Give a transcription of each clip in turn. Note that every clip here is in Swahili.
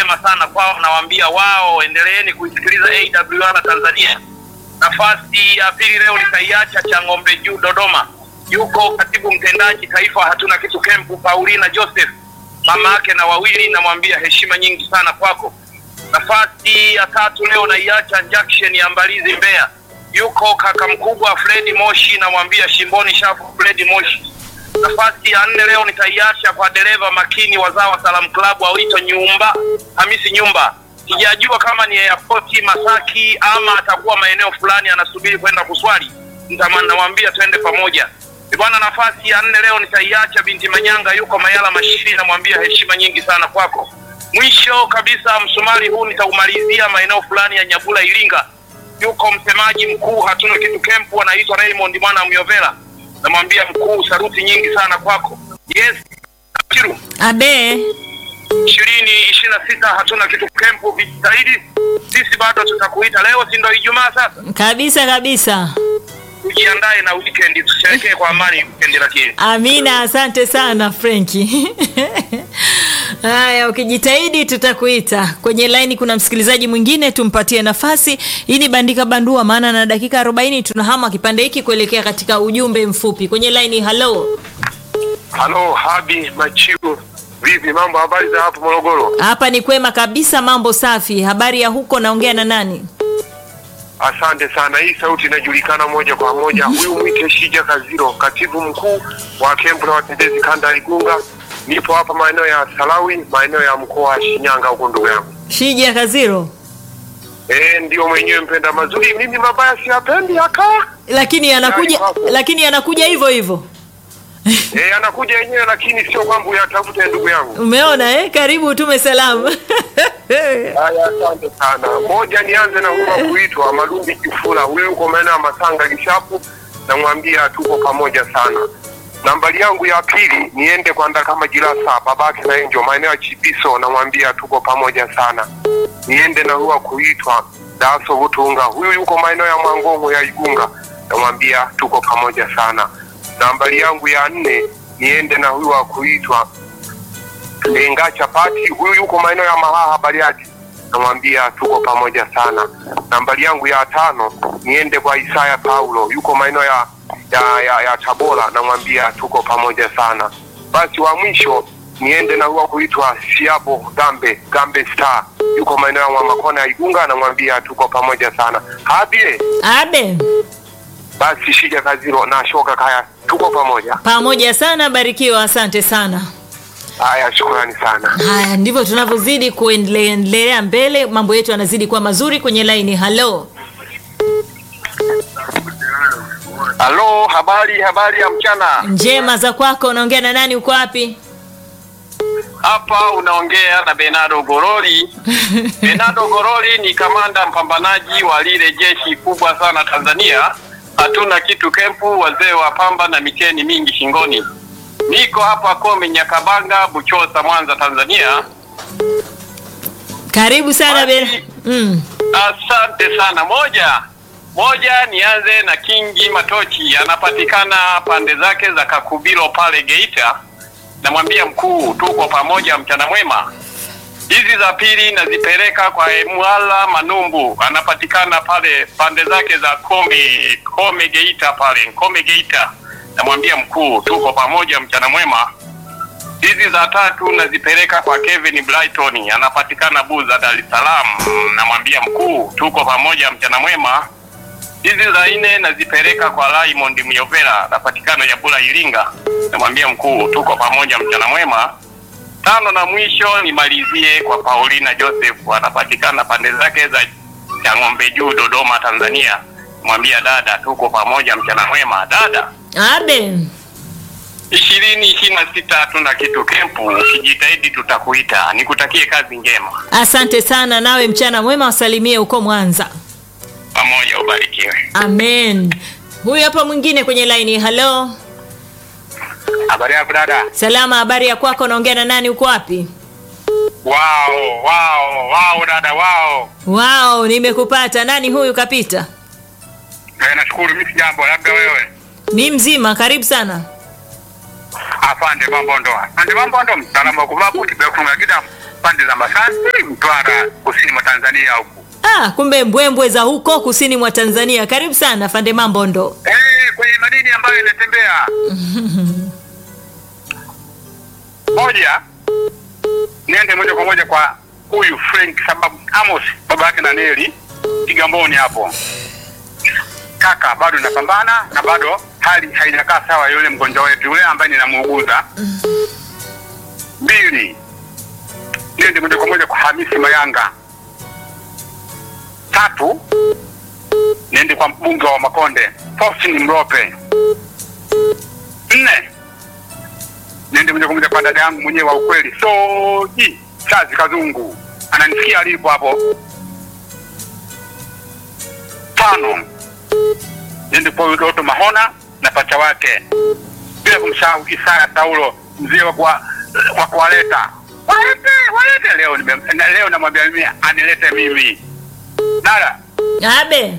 njema sana kwao, nawaambia wao endeleeni kuisikiliza AWR Tanzania. Nafasi ya pili leo nitaiacha cha ng'ombe juu Dodoma, yuko katibu mtendaji taifa hatuna kitu kempu Paulina Joseph, mama yake na wawili, namwambia heshima nyingi sana kwako. Nafasi ya tatu leo naiacha junction ya Mbalizi Mbeya, yuko kaka mkubwa Fredi Moshi, namwambia shimboni shafu Fredi Moshi. Nafasi ya nne leo nitaiacha kwa dereva makini wazawa Salam Club awito Nyumba Hamisi Nyumba. Sijajua kama ni airport Masaki ama atakuwa maeneo fulani anasubiri kwenda kuswali, Nitama- namwambia twende pamoja Eh, bwana. Nafasi ya nne leo nitaiacha binti Manyanga, yuko Mayala Mashiri, namwambia heshima nyingi sana kwako. Mwisho kabisa msumari huu nitaumalizia maeneo fulani ya Nyabula Iringa, yuko msemaji mkuu hatuna kitu kempu anaitwa Raymond mwana Myovela, namwambia mkuu, saruti nyingi sana kwako. Yes, Kiru Abe, ishirini ishirini na sita hatuna kitu kempu, vijitahidi. Sisi bado tutakuita leo, si ndo Ijumaa sasa? kabisa kabisa. Tujiandae na weekend, tusherekee kwa amani weekend. Lakini Amina, asante sana Frenki. Haya, ukijitahidi tutakuita. Kwenye laini kuna msikilizaji mwingine, tumpatie nafasi. Hii ni Bandika Bandua, maana na dakika 40 tunahama kipande hiki kuelekea katika ujumbe mfupi. Kwenye laini, halo, Halo, Habi Machiu, vipi mambo? Habari za hapo Morogoro? hapa ni kwema kabisa, mambo safi. Habari ya huko, naongea na nani? Asante sana. Hii sauti inajulikana moja kwa moja. Huyu mwite Shija Kaziro, katibu mkuu wa kempu la watetezi kanda ya Igunga. Nipo hapa maeneo ya Salawi, maeneo ya mkoa wa Shinyanga huko, ndugu yangu. Shija Kaziro, Eh, ndio mwenyewe mpenda mazuri. Mimi mabaya siyapendi akaa. lakini anakuja, Yaani hapo. lakini anakuja hivyo hivyo. Eh, anakuja yenyewe, lakini sio kwamba uyatafute ndugu yangu. Umeona eh? Karibu utume salamu. Haya, asante sana. Moja, nianze na huyu kuitwa Malumbi Kifula, huyu yuko maeneo ya Masanga Gishapu, namwambia tuko pamoja sana. Nambari yangu ya pili niende kwa Ndakama Jirasa, babake na Enjo, maeneo ya Chibiso, namwambia tuko pamoja sana. Niende na huyu kuitwa Daso Butunga, huyu yuko maeneo ya Mwangongo ya Igunga, namwambia tuko pamoja sana. Nambari yangu ya nne niende na huyu wa kuitwa Lenga Chapati, huyu yuko maeneo ya Mahaha Bariadi, namwambia tuko pamoja sana. Nambari yangu ya tano niende kwa Isaya Paulo, yuko maeneo ya, ya, ya, ya Tabora, namwambia tuko pamoja sana. Basi wa mwisho niende na huwa kuitwa Siabo Gambe Gambe Star, yuko maeneo ya Mwamakona ya Igunga, namwambia tuko pamoja sana. Habie Abe, basi Shija Kaziro na Shoka Kaya, tuko pamoja. pamoja sana, barikiwa, asante sana. Haya, shukrani sana. Haya, ndivyo tunavyozidi kuendelea mbele, mambo yetu yanazidi kuwa mazuri. Kwenye laini, halo, halo, habari habari ya mchana. njema za kwako, unaongea na nani? Uko wapi? Hapa unaongea na Bernardo Goroli. Bernardo Goroli ni kamanda mpambanaji wa lile jeshi kubwa sana Tanzania. Hatuna kitu kempu, wazee wa pamba na miteni mingi shingoni. Niko hapa Kome Nyakabanga, Buchosa, Mwanza, Tanzania. Karibu sana Ben. Mm. Asante sana. Moja moja, nianze na Kingi Matochi, anapatikana pande zake za Kakubilo pale Geita. Namwambia mkuu, tuko pamoja, mchana mwema. Hizi za pili nazipeleka kwa Emwala Manumbu, anapatikana pale pande zake za Kome Kome Geita pale Kome Geita. Namwambia mkuu, tuko pamoja, mchana mwema. Hizi za tatu nazipeleka kwa Kevin Brighton, anapatikana Buza, Dar es Salaam. Namwambia mkuu, tuko pamoja, mchana mwema. Hizi za nne nazipeleka kwa Raymond Myovela, anapatikana Nyabula, Iringa. Namwambia mkuu, tuko pamoja, mchana mwema. Tano na mwisho nimalizie kwa Paulina Joseph, anapatikana pande zake za Chang'ombe Juu, Dodoma, Tanzania. Mwambia dada, tuko pamoja, mchana mwema. Dada, Abe, ishirini ishirini na sita hatuna kitu kempu, ukijitahidi tutakuita. Nikutakie kazi njema, asante sana, nawe mchana mwema, wasalimie huko Mwanza. pamoja, ubarikiwe. Amen. Huyu hapa mwingine kwenye laini, halo, Habari yako dada? salama, habari ya kwako, unaongea na nani? Uko wapi? Wao, wao, wao dada, wao. Wao, nimekupata. Nani huyu kapita? Eh, nashukuru mimi jambo, labda wewe. Mi mzima, karibu sana. Afande mambo ndo. Afande mambo ndo mtaalamu wa kuvaa buti bila kufunga kidamu. pande za Masasi, Mtwara, kusini mwa Tanzania huku. Ah, kumbe mbwembwe za huko kusini mwa Tanzania. Karibu sana Fande Mambondo. Eh, kwenye madini ambayo inatembea moja, niende moja kwa moja kwa huyu Frank sababu Amos baba yake na Neli Kigamboni hapo. Kaka, bado napambana na bado hali haijakaa sawa, yule mgonjwa wetu yule ambaye ninamuuguza. Mbili, niende moja kwa moja kwa Hamisi Mayanga. Tatu, niende kwa mbunge wa Makonde Faustin Mrope. Nne, niende moja kwa moja kwa dada yangu mwenyewe wa ukweli Soji Chazi Kazungu, ananisikia alipo hapo. Tano, niende kwa huyu Doto Mahona na pacha wake, bila kumsahau Isaya Saulo mzee wa kwa wa kuwaleta walete walete. Leo nime, na- leo namwambia mimi anilete mimi dada Abe.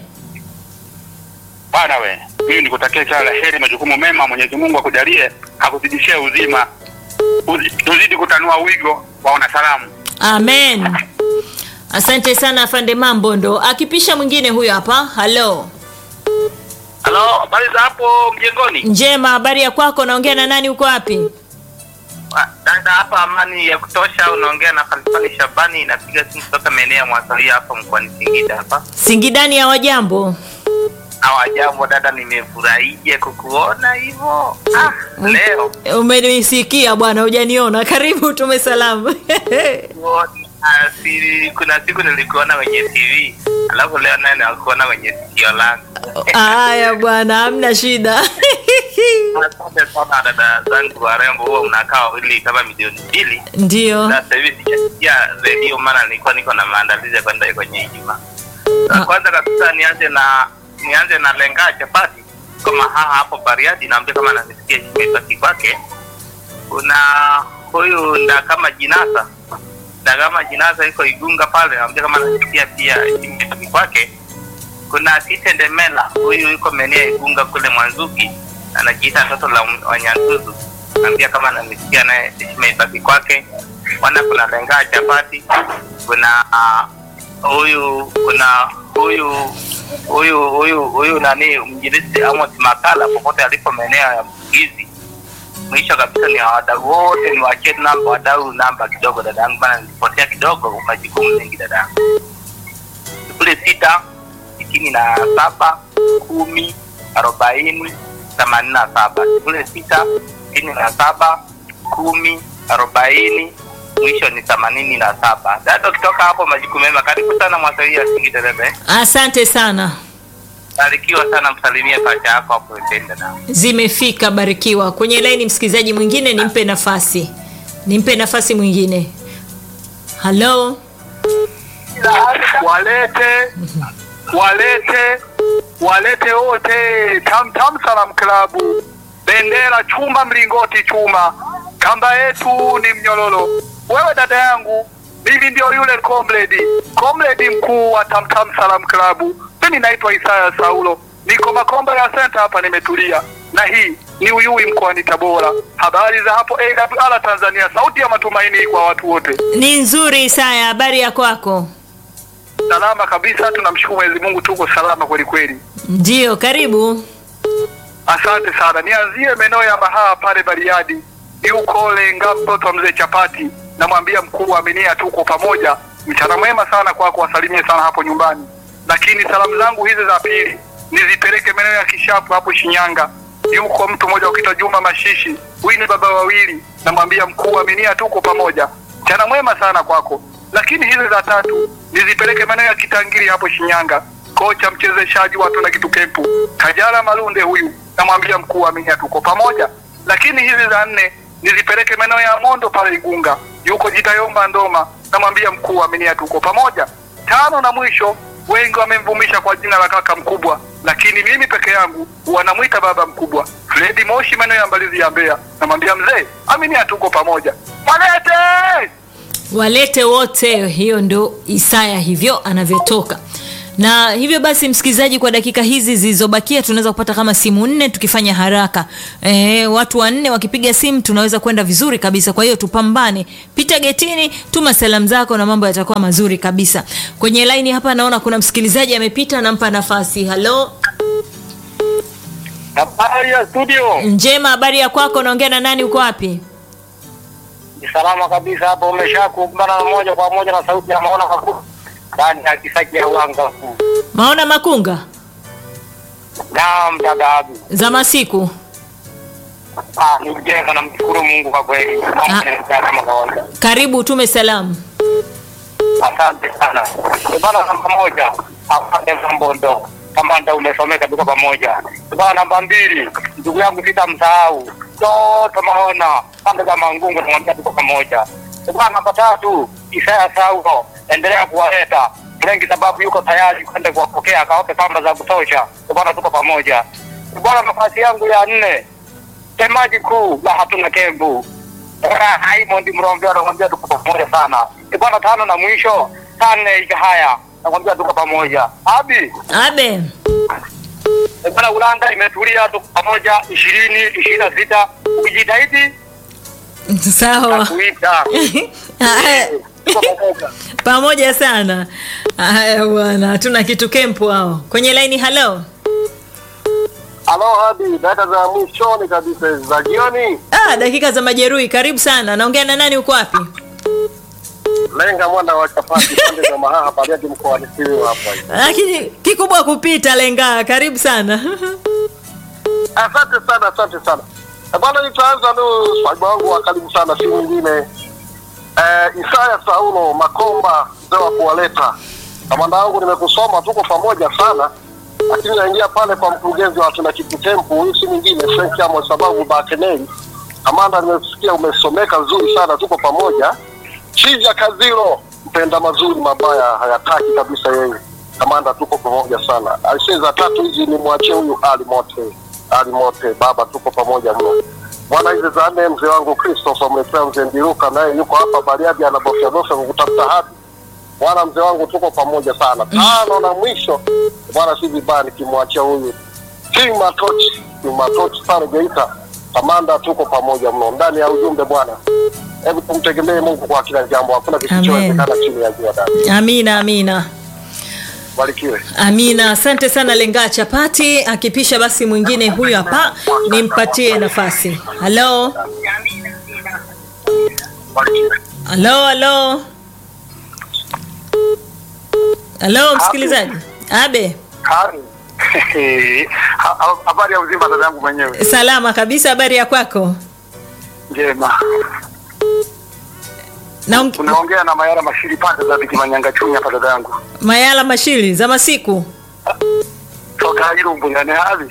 bwana we, mimi nikutakia kila la heri, majukumu mema. Mwenyezi Mungu akujalie, akuzidishie uzima, Uzi- tuzidi kutanua wigo wa wanasalamu. Amen. Asante sana Fande Mambondo. Akipisha mwingine huyo hapa. Halo. Halo, habari za hapo mjengoni? Njema, habari ya kwako? Naongea na nani? Uko wapi? Ah, Dada hapa amani ya kutosha, unaongea na Khalifani Shabani, inapiga simu kutoka maeneo ya Mwasalia hapa mkoani Singida hapa. Singidani ya wajambo. Hawajambo dada, nimefurahia kukuona hivyo. Ah, leo Umenisikia bwana, hujaniona. Karibu tume salamu. Ah, si- kuna siku nilikuona kwenye TV alafu leo naye nakuona kwenye sikio langu. Haya bwana, hamna shida. Asante sana dada zangu warembo, huwa mnakaa wawili kama milioni mbili Ndio. na sasa hivi sijasikia redio, maana nilikuwa niko na maandalizi ya kwenda kwenye Ijumaa. Ah. Na Kwanza kabisa nianze na nianze na lenga chapati kama haha hapo Bariadi, naambia kama nanisikia imepaki kwake. Kuna huyu nda kama jinasa nda kama jinasa iko Igunga pale, naambia kama nanisikia pia imepaki kwake. Kuna Kitendemela huyu yuko maeneo ya Igunga kule Mwanzuki, anajiita mtoto la Wanyanzuzu, naambia kama nanisikia naye heshima ibaki kwake. Wana kuna lenga chapati, kuna ah, huyu kuna huyu huyu huyu huyu nani mjilisi Amos Makala popote alipo maeneo ya Mbugizi. Mwisho kabisa ni wadau wote, ni wachie namba wadau namba kidogo, dadangu bana, nilipotea kidogo, majukumu mengi dadangu. sifuri sita sitini na saba kumi arobaini themanini na saba sifuri sita sitini na saba kumi arobaini mwisho ni themanini na saba. Dada, ukitoka hapo majukumu mema, karibu sana Mwasalia Singida dada. eh. Asante sana. Barikiwa sana, msalimie pacha yako hapo Ipenda na Zimefika barikiwa. Kwenye laini msikilizaji mwingine nimpe nafasi. Nimpe nafasi mwingine. Halo. walete walete walete wote tam tam salam klabu bendera chuma mlingoti chuma kamba yetu ni mnyololo wewe dada yangu mimi ndio yule comrade comrade mkuu wa tam tam salam klabu mimi naitwa Isaya Saulo niko Makomba ya center hapa nimetulia na hii ni Uyui mkoani Tabora habari za hapo AWR Tanzania sauti ya matumaini kwa watu wote Ni nzuri Isaya, habari ya kwako? salama kabisa, tunamshukuru Mwenyezi Mungu, tuko salama kweli kweli. Ndio, karibu. Asante sana. Nianzie maeneo ya Mahaa pale Bariadi, yuko Lenga, mtoto wa mzee Chapati. Namwambia mkuu wa Aminia, tuko pamoja. Mchana mwema sana kwako, wasalimie sana hapo nyumbani. Lakini salamu zangu hizi za pili nizipeleke maeneo ya Kishapu hapo Shinyanga. Yuko mtu mmoja ukitwa Juma Mashishi, huyu ni baba wawili. Namwambia mkuu wa Aminia, tuko pamoja. Mchana mwema sana kwako. Lakini hizi za tatu nizipeleke maeneo ya Kitangiri hapo Shinyanga. Kocha mchezeshaji wa tuna kitu kempu Kajala Malunde huyu, namwambia mkuu wa Aminia, tuko pamoja. Lakini hizi za nne nizipeleke maeneo ya Mondo pale Igunga, yuko Jitayomba Ndoma, namwambia mkuu wa Aminia, tuko pamoja. Tano na mwisho, wengi wamemvumisha kwa jina la kaka mkubwa, lakini mimi peke yangu wanamwita baba mkubwa. Fredi Moshi, maeneo ya Mbalizi ya Mbeya, namwambia mzee, Aminia, tuko pamoja. Walete Walete wote, hiyo ndo Isaya hivyo anavyotoka. na hivyo basi msikilizaji kwa dakika hizi zilizobakia tunaweza kupata kama simu nne tukifanya haraka e, watu wanne wakipiga simu tunaweza kwenda vizuri kabisa kwa hiyo tupambane pita getini tuma salamu zako na mambo yatakuwa mazuri kabisa kwenye laini hapa naona kuna msikilizaji amepita nampa nafasi halo Habari ya studio. njema habari ya kwako naongea na nani uko wapi Ni salama kabisa hapo, umeshakumbana na moja kwa moja na sauti ya maona makuu ndani ya kisaki ya uwanga kuu. maona makunga Naam, dada Abi. za masiku Ah, ni mjenga na mshukuru Mungu kwa kweli. Mambo yanaendelea kama kawaida. karibu tume salamu Asante sana. Bana, namba moja afande Mambondo, kama ndio umesomeka, tuko pamoja. Bana, namba mbili ndugu yangu sitamsahau toto maona pande za Mangungu, namwambia tuko pamoja. Bana, namba tatu Isaya Saulo, endelea kuwaleta wengi, sababu yuko tayari kwenda kuwapokea, akawape pamba za kutosha. Bana, tuko pamoja. Bana, nafasi yangu ya nne semaji kuu la hatuna kembu Raymond Mrombea anakwambia tuko pamoja sana. E bwana, tano na mwisho tane ika haya nakwambia tuko pamoja. Abi abe e bwana, Ulanda imetulia, tuko pamoja ishirini ishirini na sita ukijitahidi sawa kuita Haya. tuko pamoja. pamoja sana haya bwana hatuna kitu kempu hao kwenye laini halo Halo hadi data za mwishoni kabisa hizi za jioni. ah, dakika za majeruhi karibu sana naongea na nani uko wapi Lenga mwana wa chapati pande za Mahaha Bariadi mkoani Simiyu hapa. hivi. lakini kikubwa kupita lenga karibu sana Asante sana, asante sana. Eh, Bwana nitaanza nu swahiba wangu wa karibu sana si mwingine. Eh, Isaya Saulo Makomba mzee wa kuwaleta. Kamanda wangu nimekusoma tuko pamoja sana. Lakini naingia pale kwa mkurugenzi wa tuna kitu tempo huyu si mwingine Frank Amos sababu Bakeneli. Kamanda nimesikia umesomeka vizuri sana tuko pamoja. Chija Kazilo mpenda mazuri mabaya hayataki kabisa yeye. Kamanda tuko pamoja sana. Aisee za tatu hizi ni mwachie huyu Ali Mote. Ali Mote baba tuko pamoja mno. Bwana hizi za nne mzee wangu Christopher Mwepea mzee Ndiruka naye yuko hapa Bariadi anabofya bofya kutafuta hadi. Bwana mzee wangu tuko pamoja sana. Tano na mwisho bwana si vibaya nikimwachia huyu King Matochi, King Matochi pale Geita. Kamanda tuko pamoja mno ndani ya ujumbe bwana. Hebu tumtegemee Mungu kwa kila jambo, hakuna kisichowezekana chini ya jua dada. amina amina Barikiwe. amina asante sana lenga chapati akipisha basi mwingine huyu hapa nimpatie nafasi halo Barikiwe. halo halo halo msikilizaji abe Hari. Ha- ha- Habari ya uzima dada yangu mwenyewe salama kabisa habari ya kwako njema. na Unaongea na Mayara Mashiri pande za Bikimanyanga Chunya hapa dada yangu. mayala mashili za masiku Toka Irumbu ndani hadi.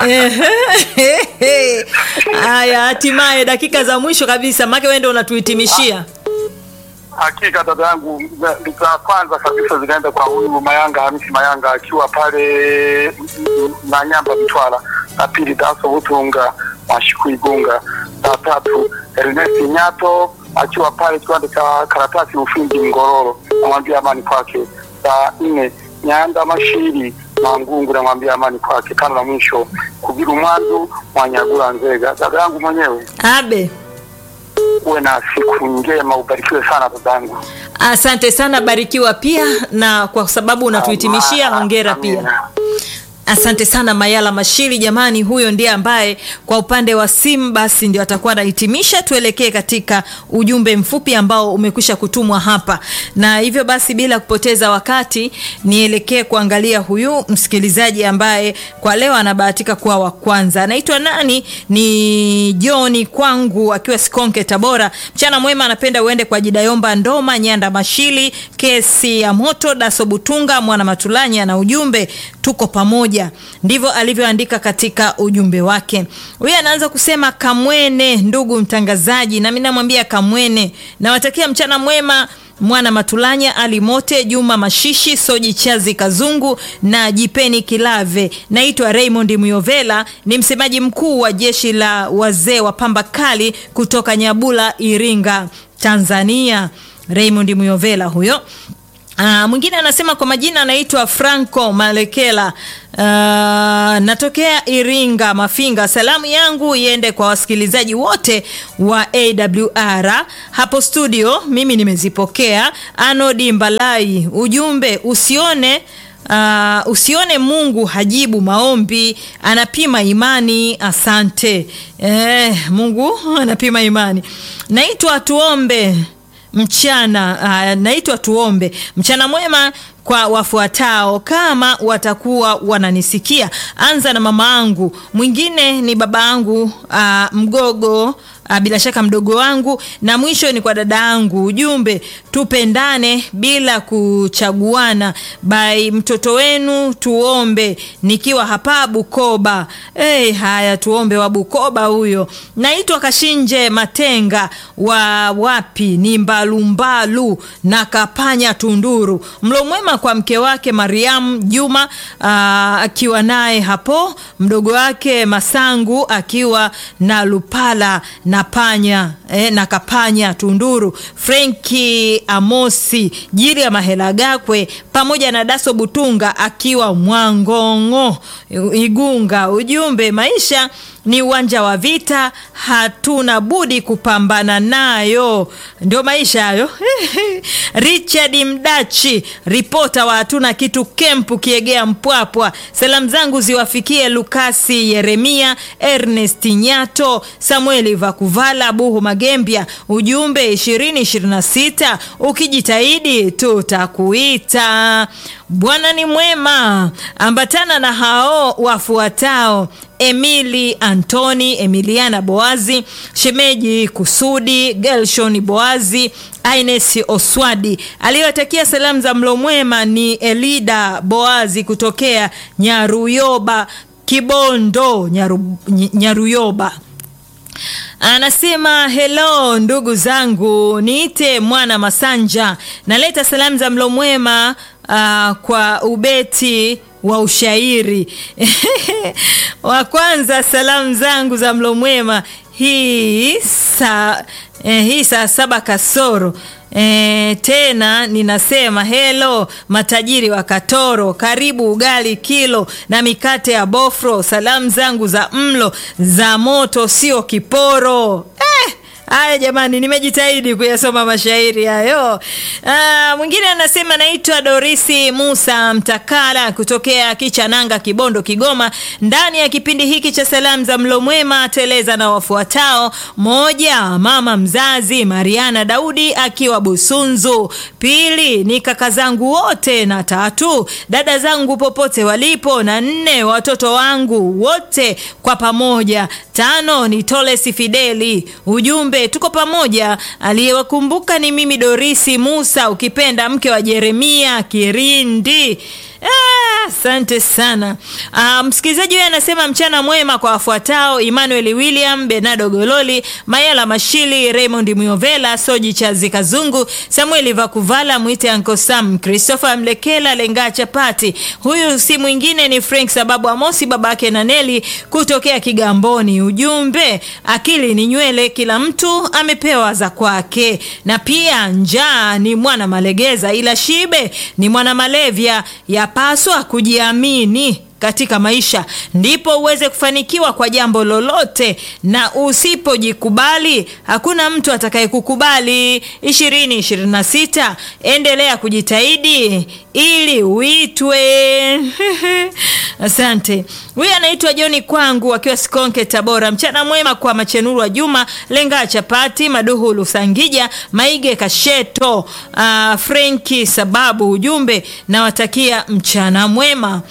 Ehe. haya hatimaye dakika za mwisho kabisa make wende unatuhitimishia Hakika dada yangu, za za kwanza kabisa zinaenda kwa huyu Mayanga Hamisi Mayanga akiwa pale mm, mm, na Nyamba Mtwara, la pili Daso Butunga Mashiku Igunga, la tatu Ernest Nyato akiwa pale kiwanda cha karatasi Ufindi Ngororo, namwambia amani kwake. La nne Nyanda Mashiri Mangungu, namwambia amani kwake. Tano na mwisho Kubiru Mwandu Mwanyagula Nzega. Dada yangu mwenyewe, abe uwe na siku njema, ubarikiwe sana dada yangu. asante sana barikiwa pia na kwa sababu unatuhitimishia hongera pia Amina. asante sana mayala mashiri jamani huyo ndiye ambaye kwa upande wa simu basi ndio atakuwa anahitimisha tuelekee katika ujumbe mfupi ambao umekwisha kutumwa hapa na hivyo basi bila kupoteza wakati nielekee kuangalia huyu msikilizaji ambaye kwa leo anabahatika kuwa wa kwanza anaitwa nani ni joni kwangu akiwa sikonke tabora mchana mwema anapenda uende kwa jidayomba ndoma nyanda mashili kesi ya moto daso butunga mwana matulanya na ujumbe tuko pamoja ndivyo alivyoandika katika ujumbe wake huyu anaanza kusema kamwene ndugu mtangazaji nami namwambia kamwene nawatakia mchana mwema mwana matulanya ali mote juma mashishi soji chazi kazungu na jipeni kilave naitwa raymond muyovela ni msemaji mkuu wa jeshi la wazee wa pamba kali kutoka nyabula iringa tanzania raymond muyovela huyo Uh, mwingine anasema kwa majina anaitwa Franco Malekela. Uh, natokea Iringa Mafinga. Salamu yangu iende kwa wasikilizaji wote wa AWR hapo studio, mimi nimezipokea. Anodi Mbalai, ujumbe usione Uh, usione Mungu hajibu maombi, anapima imani. Asante eh, Mungu anapima imani. Naitwa tuombe mchana uh, naitwa tuombe mchana mwema kwa wafuatao kama watakuwa wananisikia. Anza na mama angu, mwingine ni baba angu uh, mgogo uh, bila shaka mdogo wangu, na mwisho ni kwa dada yangu. Ujumbe, tupendane bila kuchaguana. Bai mtoto wenu tuombe, nikiwa hapa Bukoba. Hey, haya tuombe wa Bukoba huyo. Naitwa Kashinje Matenga wa wapi ni Mbalumbalu na Kapanya Tunduru. Mlo mwema kwa mke wake Mariam Juma akiwa naye hapo, mdogo wake Masangu akiwa na Lupala na Panya eh, na Kapanya Tunduru, Frenki Amosi Jiri ya Mahela Gakwe pamoja na Daso Butunga akiwa Mwangongo Igunga. Ujumbe, maisha ni uwanja wa vita, hatuna budi kupambana nayo, ndio maisha hayo. Richard Mdachi, ripota wa hatuna kitu kempu Kiegea Mpwapwa. Salamu zangu ziwafikie Lukasi Yeremia, Ernest Nyato, Samueli Vakuvala, Buhu Magembia. Ujumbe 2026 ukijitahidi tutakuita. Bwana ni mwema, ambatana na hao wafuatao Emili Antoni, Emiliana Boazi, Shemeji Kusudi, Gelshon Boazi, Ines Oswadi. Aliyotakia salamu za mlo mwema ni Elida Boazi kutokea Nyaruyoba, Kibondo, Nyaru, Nyaruyoba. Anasema hello ndugu zangu, niite mwana Masanja, naleta salamu za mlo mwema uh, kwa ubeti wa ushairi wa kwanza. Salamu zangu za mlo mwema hii saa eh, hii saa saba kasoro E, tena ninasema helo matajiri wa Katoro, karibu ugali kilo na mikate ya bofro. Salamu zangu za mlo za moto sio kiporo eh! Haya jamani, nimejitahidi kuyasoma mashairi hayo. Ah, mwingine anasema naitwa Dorisi Musa Mtakala kutokea Kichananga, Kibondo, Kigoma. Ndani ya kipindi hiki cha salamu za mlo mwema teleza na wafuatao: moja, mama mzazi Mariana Daudi akiwa Busunzu; pili, ni kaka zangu wote, na tatu, dada zangu popote walipo, na nne, watoto wangu wote kwa pamoja. Tano, ni Tolesi Fideli. Ujumbe tuko pamoja. Aliyewakumbuka ni mimi Dorisi Musa, ukipenda mke wa Jeremia Kirindi. Asante ah, sana ah, msikilizaji huyo anasema mchana mwema kwa wafuatao: Emmanuel William, Bernardo Gololi, Mayala Mashili, Raymond Miovela, Soji Chazi Kazungu, Samueli Vakuvala, mwite Uncle Sam, Christopher Mlekela, Lenga Chapati. Huyu si mwingine ni Frank sababu Amosi, babake na Neli kutokea Kigamboni. Ujumbe, akili ni nywele, kila mtu amepewa za kwake, na pia njaa ni mwana malegeza, ila shibe ni mwana malevya yapaswa kujiamini katika maisha ndipo uweze kufanikiwa kwa jambo lolote, na usipojikubali hakuna mtu atakayekukubali. ishirini ishirini na sita endelea kujitahidi ili uitwe. Asante. Huyu anaitwa Joni kwangu akiwa Sikonke, Tabora. Mchana mwema kwa Machenuru wa Juma Lenga Chapati Maduhu Lusangija Maige Kasheto uh, Frenki sababu ujumbe nawatakia mchana mwema.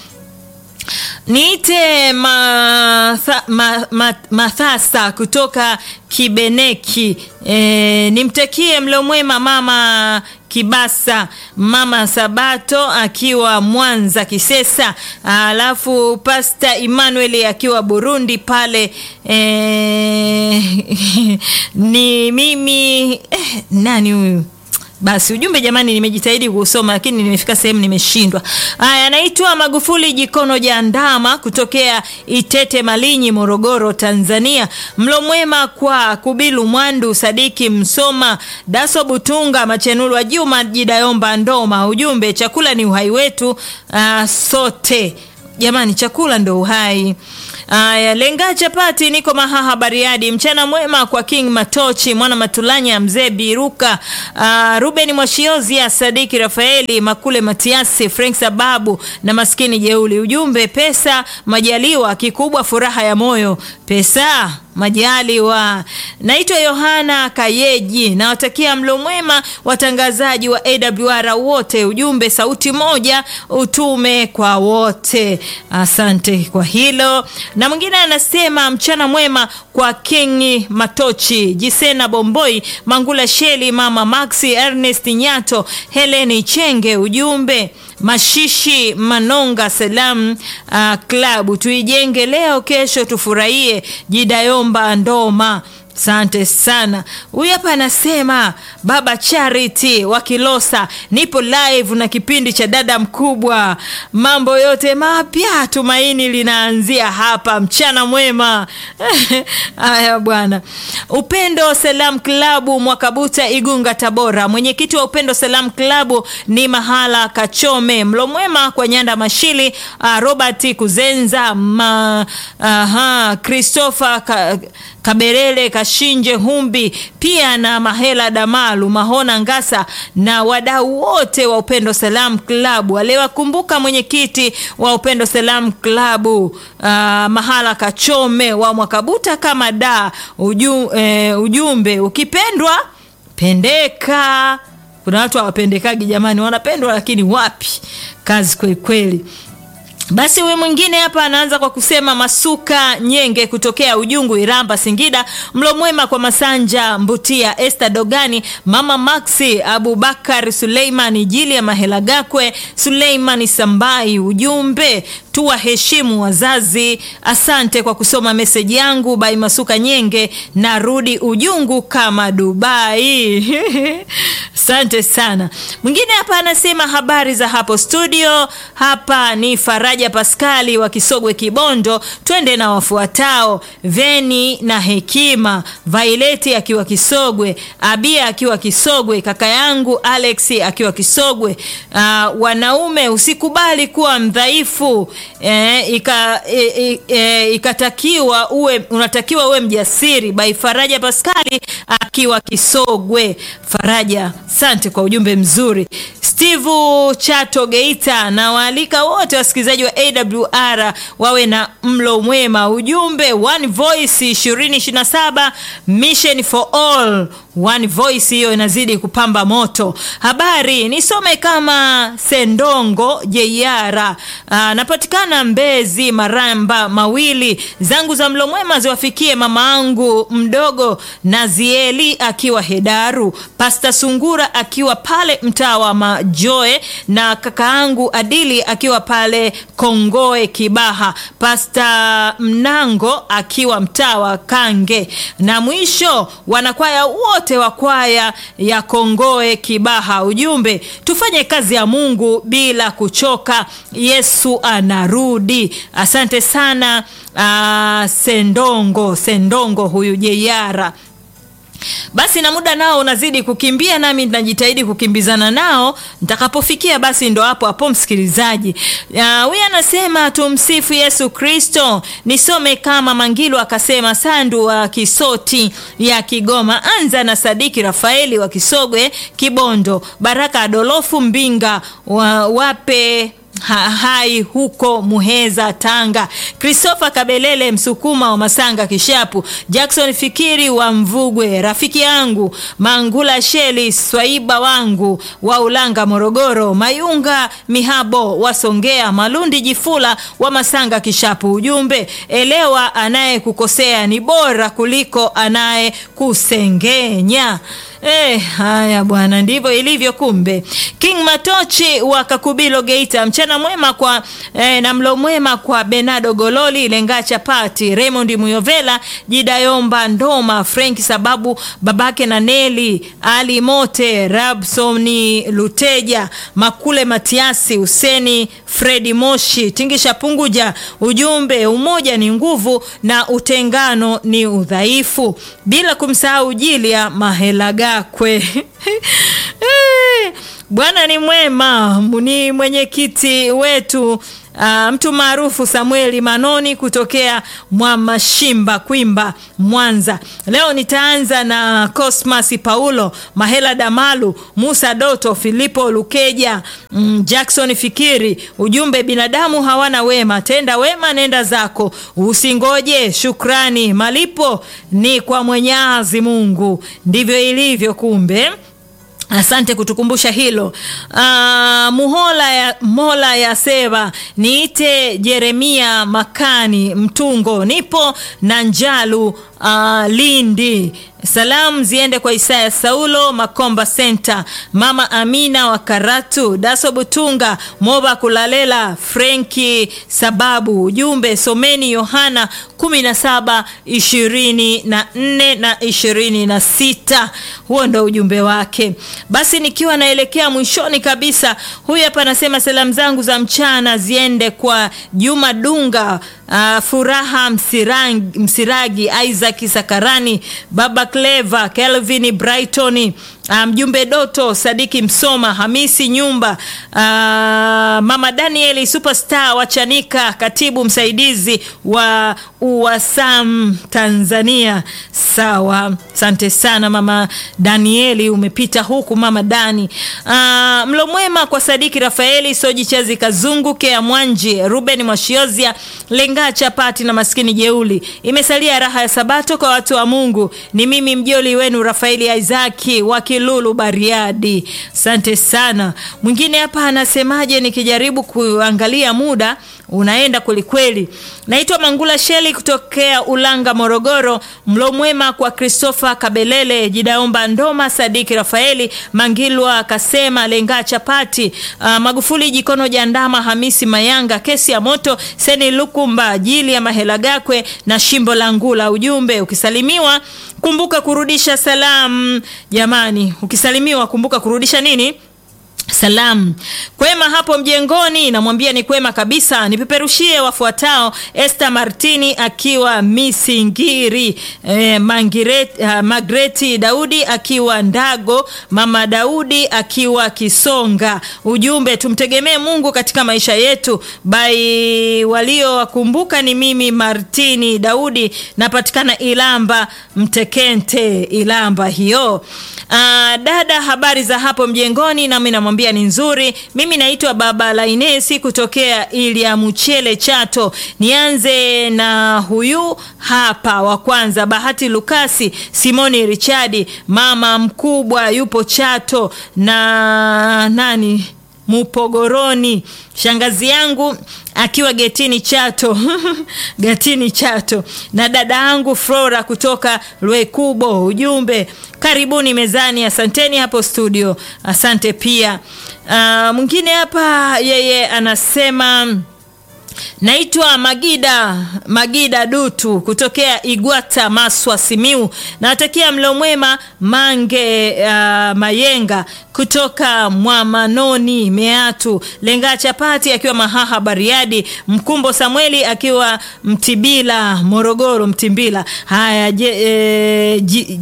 Niite matha, ma, ma, Mathasa kutoka Kibeneki. E, nimtakie mlo mwema mama Kibasa, mama Sabato akiwa Mwanza Kisesa, alafu Pasta Emmanuel akiwa Burundi pale. E, ni mimi eh, nani huyu basi ujumbe jamani, nimejitahidi kuusoma lakini nimefika sehemu nimeshindwa. Haya, anaitwa Magufuli Jikono Jandama kutokea Itete Malinyi, Morogoro, Tanzania. Mlo mwema kwa Kubilu Mwandu, Sadiki Msoma, Daso Butunga, Machenulwa Juma, Jidayomba Ndoma. Ujumbe, chakula ni uhai wetu, uh, sote jamani, chakula ndo uhai. Aya, lenga chapati, niko Mahaha Bariadi. Mchana mwema kwa King Matochi, mwana Matulanya, mzee Biruka, uh, Ruben Mwashiozia, Sadiki Rafaeli, Makule Matiasi, Frank Sababu na maskini Jeuli. Ujumbe, pesa majaliwa, kikubwa furaha ya moyo. Pesa majaliwa. Naitwa Yohana Kayeji, nawatakia mlo mwema watangazaji wa AWR wote. Ujumbe, sauti moja, utume kwa wote. Asante kwa hilo. Na mwingine anasema mchana mwema kwa King Matochi, Jisena Bomboi, Mangula Sheli, Mama Maxi, Ernest Nyato, Heleni Chenge. Ujumbe Mashishi Manonga Salam uh, klabu tuijenge leo, kesho tufurahie. Jidayomba Ndoma, asante sana. Huyu hapa anasema baba Charity wa Kilosa, nipo live na kipindi cha dada mkubwa, mambo yote mapya, tumaini linaanzia hapa. Mchana mwema. Haya bwana. Upendo Salam Klabu Mwakabuta, Igunga, Tabora. Mwenyekiti wa Upendo Salam Klabu ni Mahala Kachome. Mlo mwema kwa Nyanda Mashili, uh, Robert Kuzenza, ma, aha, Christopher ka, Kaberele Kashinje Humbi, pia na Mahela Damalu Mahona Ngasa na wadau wote wa Upendo Salam Klabu. Aliwakumbuka mwenyekiti wa Upendo Salam Klabu uh, Mahala Kachome wa Mwakabuta kama da uju, eh, ujumbe ukipendwa pendeka. Kuna watu hawapendekagi jamani, wanapendwa lakini wapi, kazi kweli kweli. Basi huyu mwingine hapa anaanza kwa kusema Masuka Nyenge kutokea Ujungu, Iramba, Singida. Mlo mwema kwa Masanja Mbutia, Esther Dogani, Mama Maxi, Abubakar Suleimani, Jilia Mahela Gakwe, Suleimani Sambai. Ujumbe tuwaheshimu wazazi. Asante kwa kusoma meseji yangu bai Masuka Nyenge, narudi Ujungu kama Dubai. Asante sana. Mwingine hapa anasema habari za hapo studio. Hapa ni Faraja Paskali wa Kisogwe Kibondo. Twende na wafuatao: Veni na Hekima, Vaileti akiwa Kisogwe, Abia akiwa Kisogwe, kaka yangu Alex akiwa Kisogwe. Uh, wanaume usikubali kuwa mdhaifu eh, ika, eh, eh, ikatakiwa uwe unatakiwa uwe mjasiri. By Faraja Paskali akiwa Kisogwe. Faraja, asante kwa ujumbe mzuri. Steve Chato Geita na waalika wote wasikilizaji wa AWR wawe na mlo mwema. Ujumbe One Voice 2027 Mission for All. One Voice hiyo inazidi kupamba moto. Habari nisome kama Sendongo Jeiara, napatikana Mbezi Maramba mawili zangu za mlo mwema ziwafikie mama angu mdogo Nazieli akiwa Hedaru, Pasta Sungura akiwa pale mtaa wa Majoe na kaka angu Adili akiwa pale Kongoe Kibaha, Pasta Mnango akiwa mtaa wa Kange, na mwisho wanakwaya wote wa kwaya ya Kongoe Kibaha. Ujumbe, tufanye kazi ya Mungu bila kuchoka, Yesu anarudi. Asante sana uh, Sendongo Sendongo huyu Jeiara. Basi na muda nao unazidi kukimbia, nami najitahidi kukimbizana nao. Nitakapofikia basi ndo hapo hapo, msikilizaji. Huyu anasema tumsifu Yesu Kristo. Nisome kama Mangilu akasema, Sandu wa Kisoti ya Kigoma, anza na Sadiki Rafaeli wa Kisogwe Kibondo, Baraka Adolofu Mbinga wa, wape Ha, hai huko Muheza Tanga, Christopher Kabelele Msukuma wa Masanga Kishapu, Jackson Fikiri wa Mvugwe, rafiki yangu Mangula Sheli Swaiba wangu wa Ulanga Morogoro, Mayunga Mihabo wa Songea, Malundi Jifula wa Masanga Kishapu. Ujumbe, elewa anayekukosea ni bora kuliko anayekusengenya. Eh, haya bwana, ndivyo ilivyo kumbe. King Matochi wa Kakubilo Geita, mchana mwema kwa eh, na mlo mwema kwa Benado Gololi Lenga Chapati, Raymond Muyovela, Jidayomba Ndoma, Frank Sababu, babake na Neli Ali Mote, Rabsoni Luteja, Makule Matiasi, Huseni Fredi Moshi, Tingisha Punguja. Ujumbe, umoja ni nguvu na utengano ni udhaifu, bila kumsahau Jilia Mahela Gakwe. Eh, Bwana ni mwema, ni mwenyekiti wetu Uh, mtu maarufu Samueli Manoni kutokea Mwamashimba Kwimba Mwanza. Leo nitaanza na Cosmas Paulo Mahela Damalu Musa Doto Filipo Lukeja mm, Jackson Fikiri. Ujumbe, binadamu hawana wema, tenda wema nenda zako, usingoje shukrani, malipo ni kwa Mwenyezi Mungu. Ndivyo ilivyo kumbe. Asante kutukumbusha hilo. Uh, muhola ya, mola ya seva niite Jeremia Makani Mtungo, nipo na Njalu uh, Lindi. Salamu ziende kwa Isaya Saulo Makomba Center, Mama Amina wa Karatu, Daso Butunga, Moba Kulalela, Frenki Sababu. Ujumbe, someni Yohana 17 24 na 26. Huo ndo ujumbe wake. Basi nikiwa naelekea mwishoni kabisa, huyu hapa anasema salamu zangu za mchana ziende kwa Juma Dunga, uh, Furaha Msiragi, Msiragi Isaac Sakarani, Baba Cleva, Kelvin Brighton, mjumbe um, Doto Sadiki Msoma, Hamisi Nyumba, uh, Mama Danieli Superstar Wachanika, katibu msaidizi wa UWASAM Tanzania. Sawa, asante sana Mama Danieli, umepita huku Mama Dani. Uh, mlo mwema kwa Sadiki Rafaeli Soji Chazi Kazungu Kea Mwanji Ruben Mwashiozia Lenga Chapati na maskini jeuli. Imesalia raha ya Sabato kwa watu wa Mungu. Ni mimi mjoli wenu Rafaeli Isaki wa Kilulu Bariadi. Asante sana. Mwingine hapa anasemaje? Nikijaribu kuangalia muda unaenda kwelikweli. Naitwa Mangula Sheli kutokea Ulanga, Morogoro. Mlo mwema kwa Christopher Kabelele, Jidaomba Ndoma, Sadiki Rafaeli Mangilwa, Kasema Lenga Chapati, uh, Magufuli Jikono Jandama, Hamisi Mayanga, Kesi ya Moto, Seni Lukumba, Jili ya Mahela Gakwe na Shimbo la Ngula. Ujumbe, ukisalimiwa kumbuka kurudisha salamu. Jamani, ukisalimiwa kumbuka kurudisha nini? Salamu. Kwema hapo mjengoni, namwambia ni kwema kabisa. Nipeperushie wafuatao: Esther Martini akiwa Misingiri, eh, Mangiret, uh, Magreti Daudi akiwa Ndago, Mama Daudi akiwa Kisonga. Ujumbe, tumtegemee Mungu katika maisha yetu. Bai waliowakumbuka ni mimi Martini Daudi, napatikana Ilamba Mtekente, Ilamba hiyo. Uh, dada, habari za hapo mjengoni? Nami namwambia ni nzuri. Mimi naitwa Baba Lainesi kutokea Ilia Mchele Chato. Nianze na huyu hapa wa kwanza, Bahati Lukasi, Simoni Richadi, mama mkubwa yupo Chato na nani Mupogoroni, shangazi yangu akiwa getini Chato getini Chato, na dada yangu Flora kutoka Lwekubo. Ujumbe, karibuni mezani. Asanteni hapo studio, asante pia. Uh, mwingine hapa yeye anasema Naitwa Magida Magida Dutu kutokea Igwata, Maswa, Simiu. Nawatakia mlo mwema Mange uh, Mayenga kutoka Mwamanoni, Meatu Lenga Chapati akiwa Mahaha, Bariadi Mkumbo Samueli akiwa Mtibila, Morogoro, Mtimbila. Haya je, e, ji,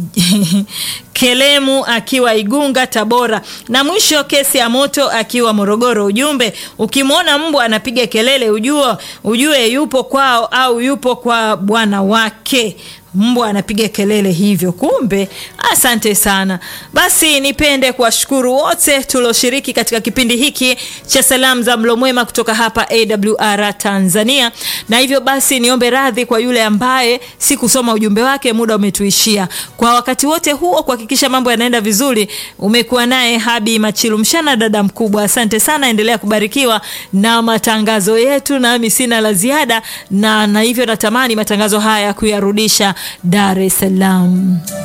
Kelemu akiwa Igunga, Tabora, na mwisho kesi ya moto akiwa Morogoro. Ujumbe, ukimwona mbwa anapiga kelele ujue, ujue yupo kwao au yupo kwa bwana wake. Mbwa anapiga kelele hivyo, kumbe. Asante sana. Basi nipende kuwashukuru wote tulioshiriki katika kipindi hiki cha salamu za mlo mwema kutoka hapa AWR Tanzania, na hivyo basi niombe radhi kwa yule ambaye sikusoma ujumbe wake, muda umetuishia. Kwa wakati wote huo, kuhakikisha mambo yanaenda vizuri, umekuwa naye Habi Machilu Mshana, dada mkubwa. Asante sana, endelea kubarikiwa na matangazo yetu, nami sina la ziada na, na hivyo natamani matangazo haya kuyarudisha Dar es Salaam.